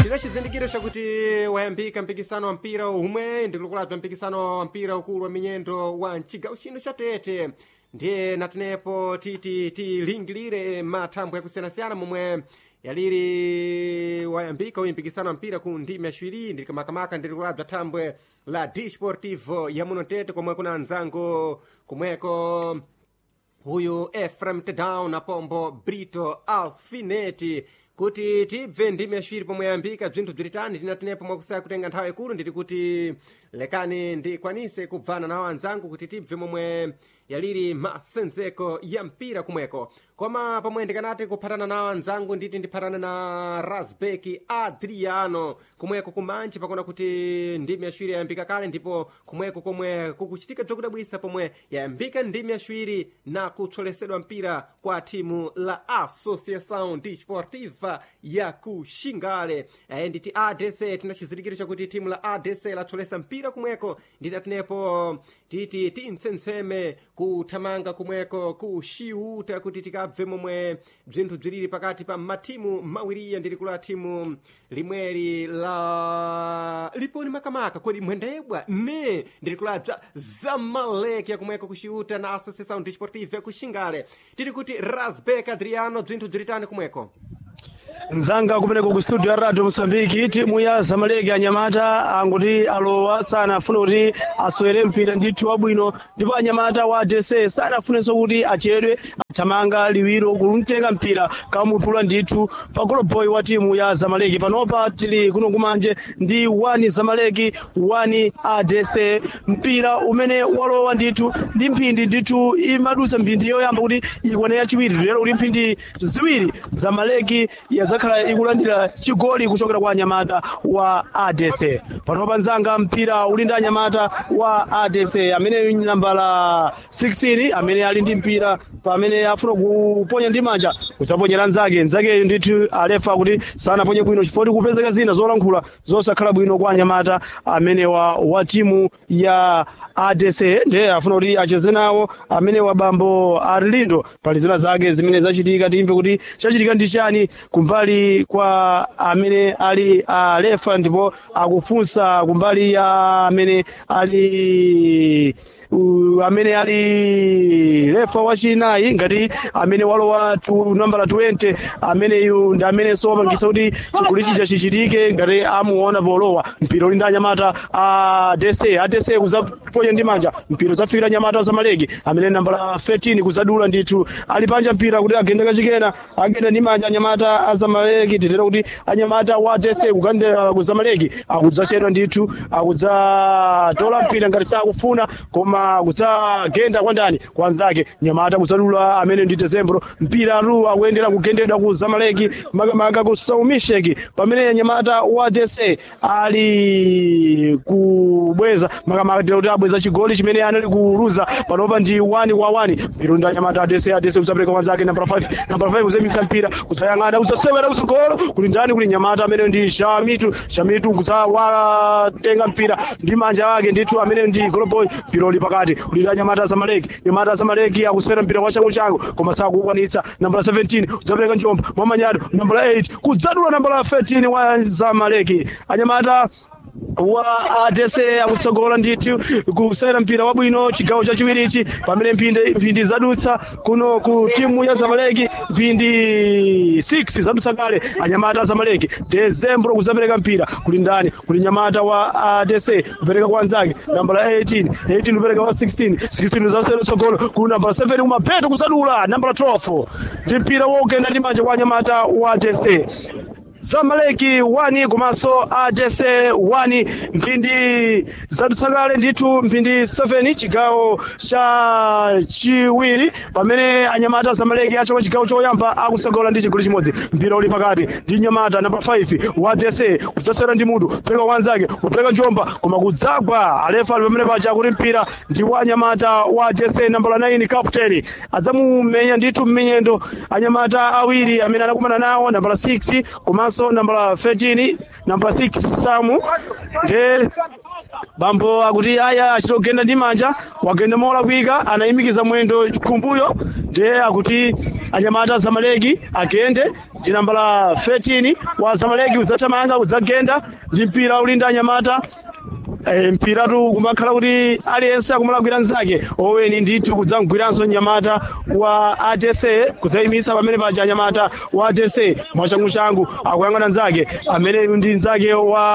ndina chizindikiro chakuti wayambika mpikisano wa mpira umwe ndikulokulabza mpikisano wa mpira ukulu wa minyendo wa mchigawo chino cha tete ndiye natenepo titi tilingilire mathambwe yakusiyanasiyana momwe yaliri wayambika uyu mpikisano wa mpira ku ndimi yaciwiri ndili kamakamaka ndili kulabza thambwe la disportivo ya muno tete komwe kuna anzango komweko uyu efrem tedown apombo brito alfineti kuti tibve ndimi yaciwiri pomwe yayambika bzinthu bzilitani tinatenepo mwakusaya kutenga nthawi ikulu ndili kuti lekani ndikwanise kubvana nawo anzangu kuti tibve momwe yaliri masenzeko ya mpira kumweko koma pomwe ndikanati kuphatana nawo anzangu nditi ndiphatana na rasbeki adriano kumweko kumanji pakona kuti ndimi yaciwiri yayambika kale ndipo kumweko komwe kukuchitika bzakudabwisa pomwe yayambika ndimi yaciwiri na kutsolesedwa mpira kwa timu la associação desportiva ya kuxingale eh, nditi adc tina chizindikiro chakuti timu la adc latsolesa mpira kumweko ndidatinepo titi tintsenseme kuthamanga kumweko kuxiuta kuti tikabve momwe bzinthu bziliri pakati pa matimu mawiriya ndili kula timu limweri la liponi makamaka kodi mwendebwa ne ndili kulabza zamaleki yakumweko kuxiuta na associação desportiva ya kuxingale tiri kuti rasbek adriano bzinthu bzilitani kumweko nzanga kumeneko ku studio ya radio mosambiki timu ya zamaleki anyamata anguti alowa sanafune kuti aswere mpira ndithu wabwino ndipo anyamata wa adc sanafunenso kuti achedwe athamanga liwiro kumtenga mpira kamutula ndithu pa goloboy wa timu ya zamaleki panopa tili kuno kumanje ndi 1 zamaleki 1 adc mpira umene walowa ndithu ndi mphindi ndithu imadusa mphindi yoyamba kuti ikwane yachiwiri lero kuti mphindi ziwiri zamaleki yazakhala ikulandira chigoli kuchokera kwa anyamata wa adc panopa nzanga mpira uli ndi anyamata wa adc amene nambala 16 amene ali ndi mpira pamene afuna kuponya ndi manja kudzaponyera nzake nzakeyo ndithu alefa kuti sanaponye bwino chifukwa kupezeka zina zolankhula zosakhala bwino kwa anyamata amenewa wa timu ya adc ndiye afuna kuti acheze nawo amene wa bambo arlindo pali zina zake zimene zachitika timve kuti chachitika ndi chani kumbali kwa amene ali alefa ndipo akufunsa kumbali ya amene ali uh, amene ali lefa wachinayi ngati amene walowa tu nambala 20 ameneyu ndi amenenso wapangisa kuti chigoli chija chichitike ngati amuona polowa mpira uli ndi anyamata a dese adese kuzaponya ndi manja mpira udzafikira anyamata zamaleki amene nambala 13 kuzadula ndithu ali panja mpira kuti agende kachikena agenda ndi manja anyamata a zamaleki titera kuti anyamata wa dese kugandira ku zamaleki akudzachedwa ndithu akudzatola mpira ngati sakufuna koma kudzagenda kwa ndani kwa anzake nyamata kudzadula amene ndi dezembro mpira ru akuyendera kugendedwa ku zamaleki makamaka ku saumisheki pamene nyamata wa dese ali kubweza makamaka tira kuti abweza chigoli chimene anali kuluza panopa ndi 1 kwa 1 mpira ndi anyamata adese adese kudzapereka kwa anzake nambala 5 nambala 5 kuzemisa mpira kudzayang'ana kudzasewera kutsogolo kuli ndani kuli nyamata amene ndi shamitu shamitu kudzawatenga mpira ndi manja ake ndithu amene ndi goloboy mpira uli pakati ulira nyamata zamaleki nyamata zamaleki akusewera mpira kwa changu changu koma sakukwanitsa nambala 17 kudzapereka njomba mwamanyado nambala 8 kudzadula nambala 13 wa zamaleki anyamata wa adese akutsogola ndithu kusewera mpira wabwino chigawo chachiwirichi pamene mphindi mphindi zadutsa kuno ku timu ya zamaleki mphindi 6 zadutsa kale anyamata zamaleki dezembro kuzapereka mpira kuli ndani kuli nyamata wa adese kupereka kwa anzake nambala 18 18 kupereka kwa 16 16 uzasewera tsogolo kuli nambala 7 kumapeto kuzadula nambala 12 ndi mpira wogenda ndi manja kwa anyamata wa adese zamaleki 1 komanso adc 1 mphindi zadutsakale ndithu mphindi 7 chigawo cha chiwiri pamene anyamata zamaleki achoka chigawo choyamba akutsogola ndi chigoli chimodzi mpira uli pakati ndi nyamata namba 5 wa adc kudzasewera ndi mutu kupereka wanzake kupereka njomba koma kudzagwa alefa ali pamene paja kuti mpira ndi wa anyamata wa adc nambala 9 captain adzamumenya ndithu mmenyendo anyamata awiri amene anakumana nawo nambala 6 komanso nambala 13 nambala 6 samu nde bambo akuti aya achitogenda ndi manja wagenda molakwika anayimikiza mwendo kumbuyo ndiye akuti anyamata azamaleki agende ndi nambala 13 wa zamaleki udzathamanga udzagenda ndi mpira uli ndi anyamata Eh, mpiratu kumakhala kuti aliyense akumalakwira mnzake oweni ndithu kudzamgwiranso mnyamata wa atese kudzayimisa pamene paja anyamata wa atese mwachanguchangu akuyang'ana mnzake amene ndi mnzake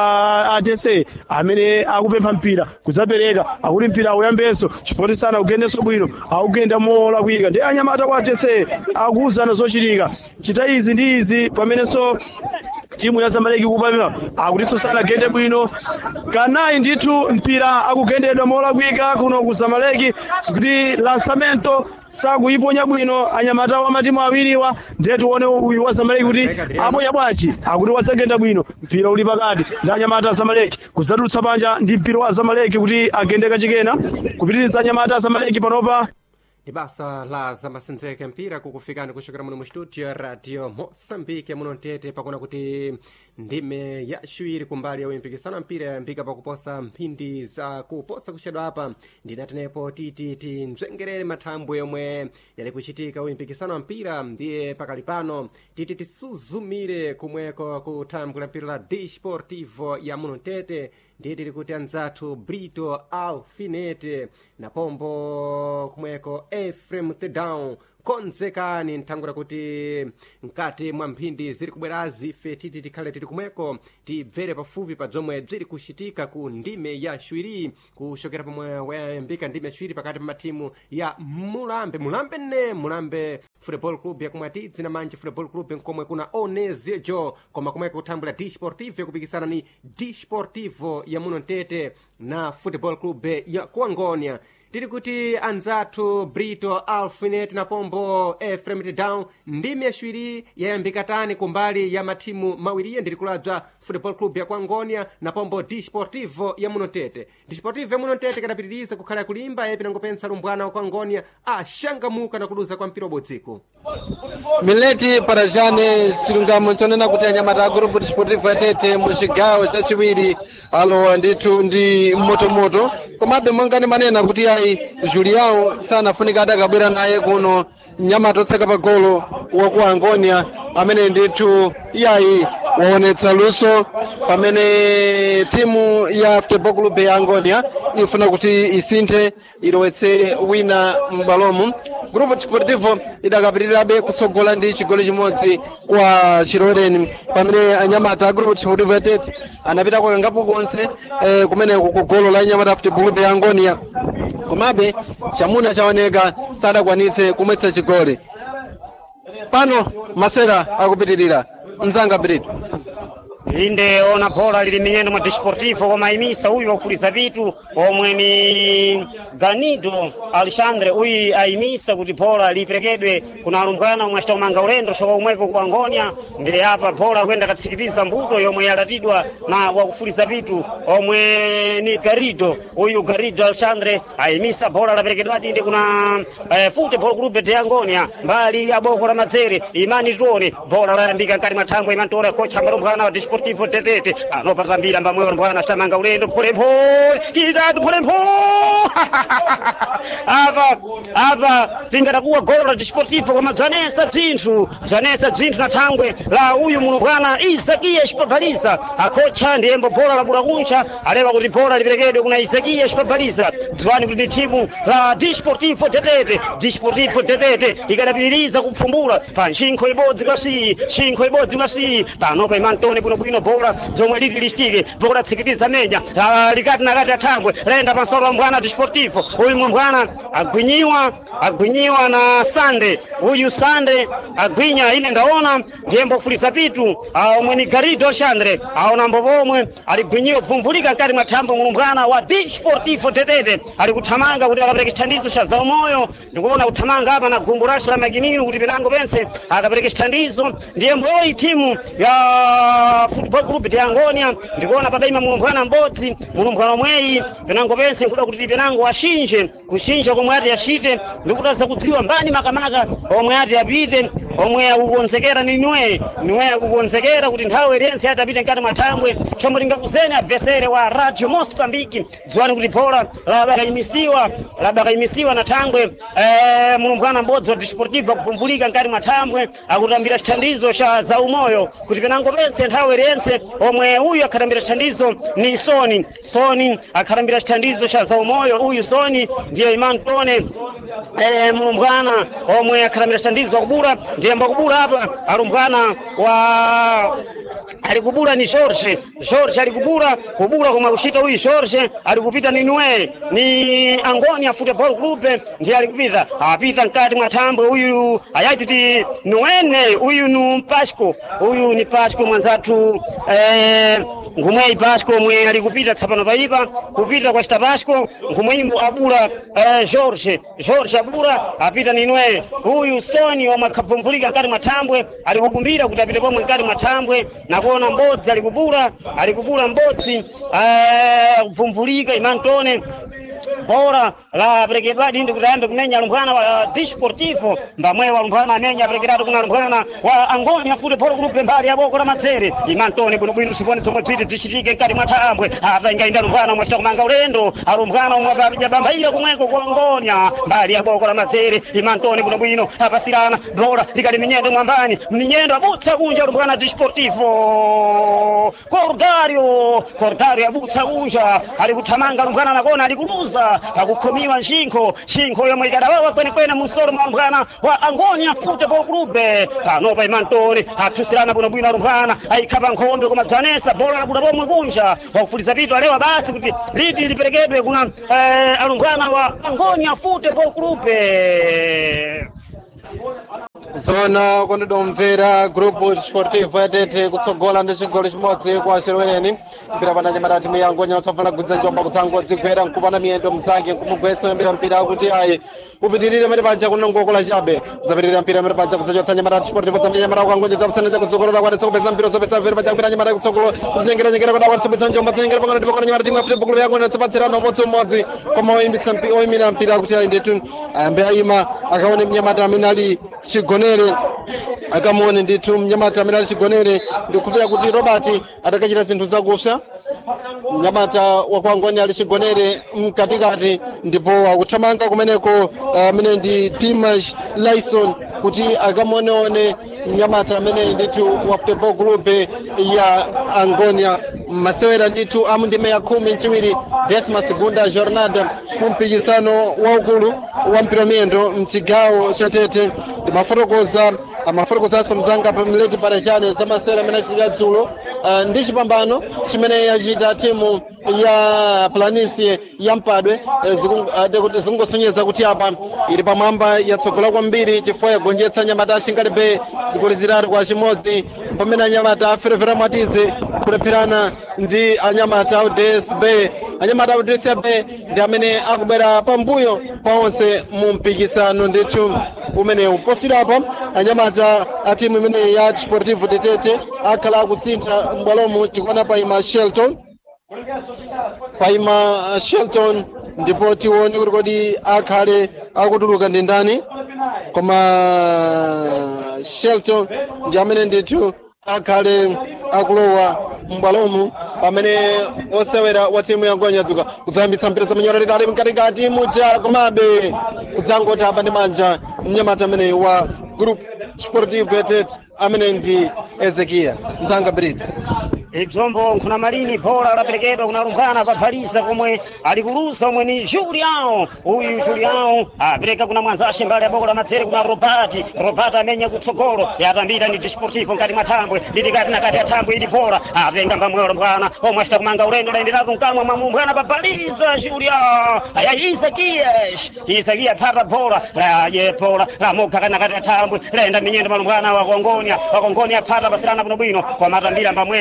wa atese amene akupempha mpira kudzapereka akuti mpira auyambenso chifukwa sana akugendenso bwino akugenda molakwika ndi anyamata wa atese akuwuzana zochitika chita izi ndi izi pamenenso timu ya zamaleki kupamira akutinso sanagende bwino kanayi ndithu mpira akugendedwa molakwika kuno ku zamaleki kuti lansamento sakuyiponya bwino anyamata wa matimu awiriwa ndiye tione uyu wa zamaleki kuti aponya bwanji akuti wadzagenda bwino mpira uli pakati ndi anyamata a zamaleki kudzatulutsa panja ndi mpira wa zamaleki kuti agende kachikena kupitiriza anyamata a zamaleki panopa ndi basa la zamasenzeke mpira kukufikani kuchokera muno mu studio ya radio moçambique muno mtete pakuona kuti ndime yaciwiri kumbali ya uyimpikisano mpira yayambika pakuposa mphindi za kuposa kuchedwa apa ndinatenepo titi timzvengerere mathambwe yomwe yali kuchitika uyimpikisano wa mpira ndiye pakali pano titi tisuzumire kumweko ku thambwe la mpira la desportivo ya muno mtete ndiye tili kuti anzathu brito alfinete na pombo kumweko efrem thedown konzekani nthangura kuti mkati mwa mphindi ziri kubwerazi ife titi tikhale tili kumweko tibvere pafupi pa bzomwe bziri kuchitika ku ndime ya shwiri kuchokera pomwe wayambika ndime yaciwiri pakati pa matimu ya mulambe mulambe ne mulambe football club yakomwe atidzi na manje football club nkomwe kuna onesejo koma komweko kuthambula disportivo kupikisana ni disportivo ya muno mtete na football club ya kuangonia tiri kuti anzathu brito alfinet na pombo efrem down ndime yaciwiri yayambika tani kumbali ya mathimu mawiriye ndiri kulabza football club ya kuangonia na pombo disportivo ya muno mtete disportivo ya muno mtete kadapitiriza kukhala kulimba yepi nangopensa lumbwana wa kuangonia axangamuka na kuluza kwa mpira ubodziko mileti parajane chilungamo chonena kuti anyamata a grupo desportivo yatete mu cigawo chaciwiri alowa ndithu ndi motomoto komabe mwangani manena kuti ayi julião sanafunika adakabwera naye kuno mnyamata otseka pa golo waku angonia amene ndithu iyayi waonetsa luso pamene timu ya football club ya angonia ifuna kuti isinthe ilowetse wina m'balomu grupo desportivo idakapitirirabe kutsogola ndi chigoli chimodzi kwa chiloleni pamene anyamata a grupo desportivo yatete anapita kwakangapo konse eh, kumeneko ku golo la anyamata a football club ya angonia komabe chamuna chaoneka sadakwanitse kumwetsa chigoli pano masera akupitirira mzanga brito inde ona bhola lili minyendo mwa desportivo koma imisa uyu wakufuliza vitu omwe ni ganido alexandre uyu ayimisa kuti bhola liperekedwe kuna alumbwana omwe acitamanga ulendo shoka umweko ku angonia ndi apa bhola kuyenda katsikitiza mbuto yomwe yalatidwa na wakufuliza vitu omwe ni garido uyu garido alexandre ayimisa bhola laperekedwadi ndi kuna eh, football club de angonia mbali ya boko la madzere imani tione bhola layambika nkati mwa thangwe imani tione kocha mbalumbwana wa desportivo tetete anopata mbira mbamweyo mbwana acamanga ulendo pholepole kitatu pholepole apa apa tingatakuwa golo la desportivo koma bzanesa bzinthu bzanesa bzinthu na thangwe la uyu muno bwana isakiya xipabhaliza akocha ndiyembo bhola la bulakuncha alewa kuti bhola liperekedwe kuna isakiya xipabhaliza dziwani kuti ndi thimu la desportivo tetete desportivo tetete ikadapitiriza kupfumbula pa ncinkho ibodzi kwa siyi ncinkho ibodzi kwa siyi panopa imantone bwinobwino bhola zomwe liti listike bhola tsikitiza menya Ah, likati nakati athangwe layenda pansolo wa mbwana desportivo uyu mbwana agwinyiwa agwinyiwa na sande uyu sande agwinya ine ndaona ndiyembo fulisa pitu ah, omwe ni garido xandre aonambo pomwe aligwinyiwa bvumvulika mkati mwa thambo mulumbwana wa desportivo tetete ali kuthamanga kuti akapereke chithandizo cha zaumoyo ndikuona kuthamanga apa na gumbu lace la makinino kuti pinango pense akapereke chithandizo ndiyembo yoyi timu ya football club de angonia ndikuona padaima mulumbwana m'bodzi mulumbwana omweyi pinango pense nkuda kuti pinango ashinje kushinja komwe ati achite ndikutaza kudziwa mbani makamaka omwe ati apite omwe akukonzekera ni niwe niwe akukonzekera kuti nthawi ilense atapite mkati mwa thambwe chomwe tingakuzeni abvesere wa radio mosambiki dziwani kuti bhola labakayimisiwa labakayimisiwa na thambwe eh, mulumbwana m'bodzi wa disportivo akuvumbulika mkati mwa thambwe akutambira chithandizo cha zaumoyo kuti penango pense nthawi ilense omwe uyu akhatambira chithandizo ni soni soni akhatambira chithandizo cha zaumoyo uyu soni ndiye imantone eh, mulumbwana omwe akhatambira chithandizo akubula ndiye mbakubula apa alumbwana wa alikubula ni George George alikubula kubula komwe akuchita uyu George alikupita ni Nwe ni Angonia Football Club ndiye alikupita apita mkati mwa thambwe uyu ayati ti Nwene uyu ni Pasco uyu ni Pasco mwanzatu eh, ngumweyi Pasco mwe alikupita tsapano paipa kupita kwa chita Pasco ngumweyimbo abula eh, George George abula apita ni Nwe uyu Soni omwe akabvumbulika mkati mwa thambwe alikukumbira kuti apite pomwe mkati mwa thambwe nakuona mbodzi alikubula alikubula mbodzi eh, kubvumbulika imantone bora la perekedwadi ndi kuti ayambe kumenya alumbwana wa disportivo mbamwe walumbwana amenya aperekedatu kuna alumbwana wa angonia football group mbali ya boko la madzere imantoni bwinobwino usipone zomwe bziti zichitike mkati mwa thambwe apa ingainda alumbwana omwe achita kumanga ulendo alumbwana omwe apajabambaira kumweko ku angonia mbali ya boko la madzere imantoni bwinobwino apasirana bora likali minyendo mwambani minyendo abutsa kunja alumbwana disportivo cordario cordario abutsa kunja ali kuthamanga alumbwana anakona ali kuluza akukhomiwa nshinkho nshinkho yomwe ikadawawa kwenekwene musoro mwa alumbwana wa angonia football club panopa imantoni athusirana bwinobwino alumbwana ayikhapa nkhombe koma dzanesa bola labuda pomwe kunja wakufuliza pito alewa basi kuti liti liperekedwe kuna eh, alumbwana wa angonia football club zona kondidomvera grupu sportivo yatete kutsogola ndi chigoli chimodzi kwa chirweneni mpira pana nyamata timu ya angonia utsafana kugwidza njomba kutsango dzigwera nkupana miyendo mzake nkumugwetsa yambira mpira kuti ayi upitirire mene paja kunongokola chabe zapitirira mpira mene paja kudzachotsa nyamata sportivo zamenya nyamata kwa angonia zapusana cha kutsogolola kwanitsa kupeza mpira zopesa mpira paja kupita nyamata kutsogolo kudzengera nyengera kuti akwanitsa kupeza njomba dzengera pakana ndi pakana nyamata timu ya football ya angonia tsapatsirana umodzi umodzi koma oyimbitsa oyimira mpira kuti ayi ndetu ayambe ayima akaone mnyamata amene ali chigonere akamuone ndithu mnyamata amene ali chigonere ndikupira kuti robert adakachita zinthu zakupsa mnyamata wakwangoni ali chigonere mkatikati ndipo akuthamanga kumeneko amene ndi dimash lyson kuti akamuoneone mnyamata amene ndithu wa football group ya angonia masewera ndithu amundime ya khumi mchiwiri desmas gunda jornada kumpikisano waukulu wa mphiramiyendo mchigawo cha tete ndimafotokoza amafotokozanso mzanga pamileti parachane za masewera amene achitika dzulo uh, ndi chipambano chimene yachita timu ya planisie ya mpadwe zikungosonyeza kuti apa ili pamwamba yatsogola kwambiri chifukwa yagonjetsa nyamata ashingalibe zigoli zitatu kwa chimodzi pamene anyamata aferefera mwatize kulepherana ndi anyamata a dsb anyamata a dsb ndi amene akubwera pambuyo pa onse mu mpikisano ndithu umenewu posirapo anyamata a timu imene ya sportivo tetete akhala akusintha m'bwalomo tikuona paima shelton paima shelton ndipo tione kuti kodi akhale akutuluka ndi ndani koma shelton ndi amene ndithu akhale akulowa m'bwalomo pamene osewera wa timu ya ngonya dzuka kudzayambitsa mpira zamenyora litali mkatikati muja komabe kudzangoti apa ndi manja mnyamata amene wa group sportive yatet amene ndi ezekiya mzanga brida ibzombo nkhuna malini bhola laperekedwa kuna lumbwana paphalisa komwe alikulusa omwe ni juliao uyu juliao apereka kuna mwanzashe mbali ya boko la madzere kuna robati robati amenya kutsogolo yatambita ni disportivo mkati mwa thambwe lilikati na kati ya thambwe ili bhola apenga mbamwelo mbwana omwe achita kumanga ulendo layenderako mkamwa mwa mumbwana paphalisa juliao aya isakiyesh isakiya phata bhola laye bhola lamogha kana kati ya thambwe layenda minyendo malumbwana wakongonia wakongonia phata pasirana bwinobwino kwa matambira mbamwewa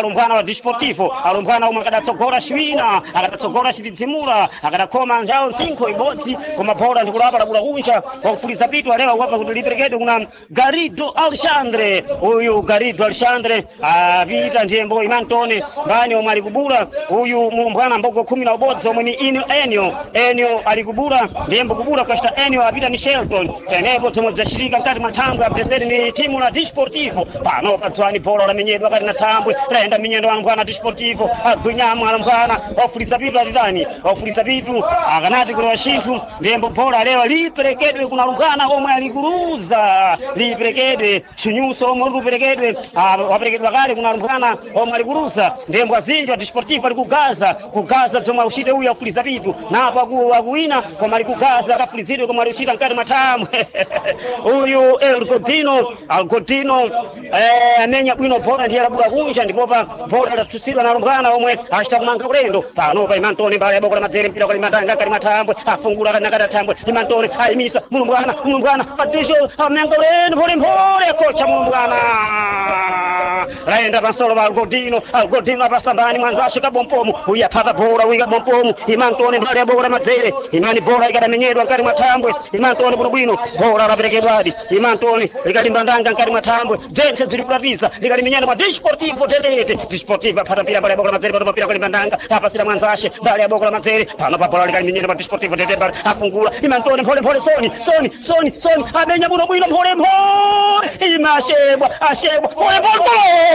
alumbwana wa disportivo alumbwana omwe akadatsogora ciwina akadatsogora citidzimula akadakhoma njawo nsinkho ibodzi koma bhola ndikulapa labula kunja wakufuliza pitu alewa kwapa kuti liperekedwe kuna garido alexandre uyu garido alexandre apita njembo imantone mbani omwe ali kubula uyu mulumbwana mbogo khumi na ubodzi omwe ni ino enio enio ali kubula ndiyembo kubula kwacita enio apita ni shelton tenepo tomwe bzacitika mkati mwa thambwe apreseri ni timu la disportivo pano padzwani bhola lamenyedwa kati na thambwe layenda minyendo alumbwana disportivo agwinyamo alumbwana wafuliza pitu atitani wafuliza pitu akanati kuti wacinthu ndiyembo bhola alewa liperekedwe kuna alumbwana omwe alikuruza liperekedwe chinyuso omwe liperekedwe waperekedwa kale kuna alumbwana omwe alikuruza ndiyembo azinji wa disportivo ali kugaza kugaza zomwe akuchite uyu afuliza pitu napo aku- akuwina koma ali kugaza akafulizidwe koma ali kuchita mkati mwa thambwe uyu elgodino algodino eh, amenya bwino bhola ndiye labula kunja ndipopa bhola idatsutsidwa na alumbwana omwe achita kumanga kulendo pano pa imantone mbali yaboko la madzere mpira kali matanga kali mathambwe afungula kali nakati athambwe imantone ayimisa mulumbwana mulumbwana patisho amenga kulendo mpholimpoli akocha mulumbwana layenda pansolo pa algodino algodino apasambani mwanzace kabompomu uyu aphata bhola uyu kabompomu imantone mbali yaboko la madzere imani bhola ikadamenyedwa mkati mwa thambwe imantone bwinobwino bhola laperekedwadi imantone likalimbandanga mkati mwa thambwe jense zili kulatiza likalimenyana mwa disportivo tetete disportivo aphata mpira mbali yaboko la madzere pano papira kalimbandanga apasira mwanzace mbali yaboko la madzere pano pa bhola likalimenyana mwa disportivo tetete mbali afungula imantone mpholemphole soni soni soni soni amenya bwinobwino mpholemphole imashebwa ashebwa mpholemphole